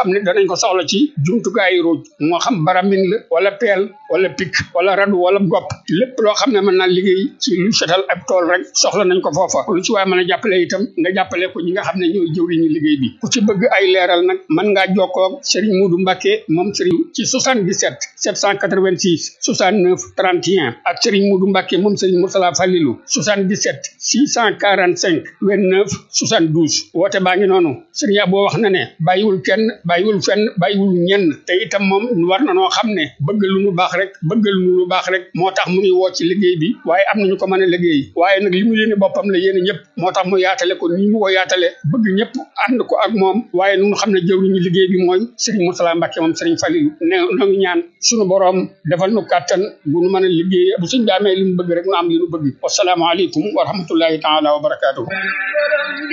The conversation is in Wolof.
xam ne danañ ko soxla ci jumtukaayu ruuj moo xam baramin la wala peel wala pik wala radu wala gopp lépp loo xam ne mën naa liggéey ci lu setal ab tool rek soxla nañ ko foofa lu ci waaye mën a jàppale itam nga jàppale ko ñi nga xam ne ñooy jëwriñu liggéey bi ku ci bëgg ay leeral nag mën ngaa jokkoo ak Serigne Modou Mbacké moom Serigne ci 77 786 69 31 ak Serigne Modou Mbacké moom Serigne Moursala Fallilou 77 645 29 72 woote baa ngi noonu Serigne Abo wax na ne bàyyiwul kenn bàyyiwul fenn bàyyiwul ñenn te itam moom war na noo xam ne bëgg lu nu baax rek bëgg lu nu baax rek moo tax mu ngi woo ci liggéey bi waaye am nañu ko mën a liggéey waaye nag li mu yéene boppam la yéene ñëpp moo tax mu yaatale ko nii mu ko yaatale bëgg ñëpp ànd ko ak moom waaye nu xam ne jëwriñu liggéey bi mooy Serigne Moursala Mbacké moom Serigne Fallilou ne noo ngi ñaan sunu boroom defal nu kàttan bu nu mën a liggéey bu suñ bi amee li mu bëgg rek nu am li nu bëgg wasalaamaaleykum wa rahmatullahi taala wa barakaatuhu